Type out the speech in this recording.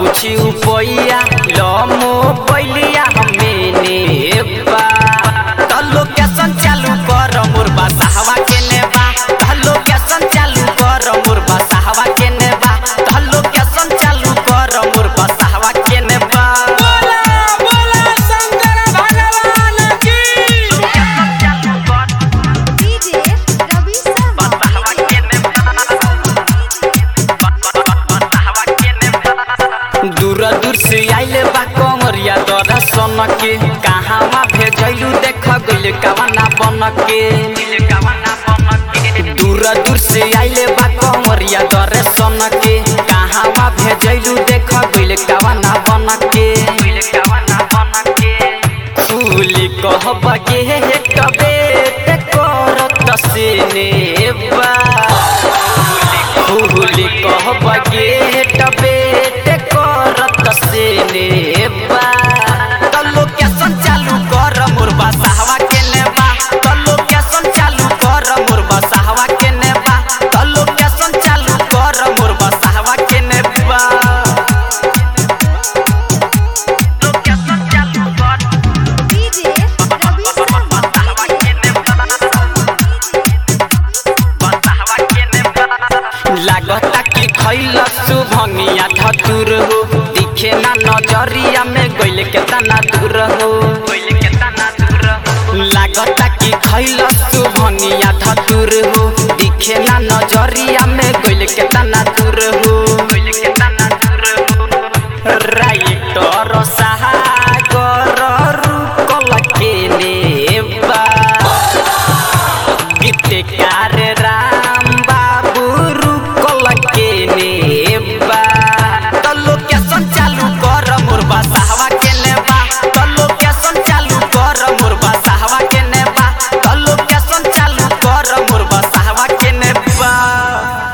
पूछी उपैया लमो पैलिया हमें नेबा तलो कैसन चालू कर मुरबा साहवा के नेबा तलो कैसन चालू कर मुरबा साहवा के नेबा तलो कैसन चालू कर मुरबा साहवा के नेबा बोला बोला शंकर भगवान की डीजे रवि शर्मा दूर दूर से आइले बा कमरिया दरा सन के कहाँ भेजलू देख गइल कवना बन के दूर दूर से आइले बा कमरिया दरे सन के कहाँ भेजलू देख गइल कवना बन के फूली कहब के कबे ते करत से नेबा फूली कहब गेट बेट करत से नेबा तल्लो कैसन चालू कर मुरबा साहवा के नेबा तल्लो कैसन चालू कर मुरबा साहवा के नेबा तल्लो कैसन चालू कर मुरबा साहवा के नेबा तल्लो कैसन चालू कर डीजे रवि शर्मा लागता कि खैल सुभंगिया धतुर हो दिखे ना नजरिया में गइल केतना दूर हो लागता कि खैल सुभंगिया धतुर हो दिखे ना नजरिया में गइल केतना दूर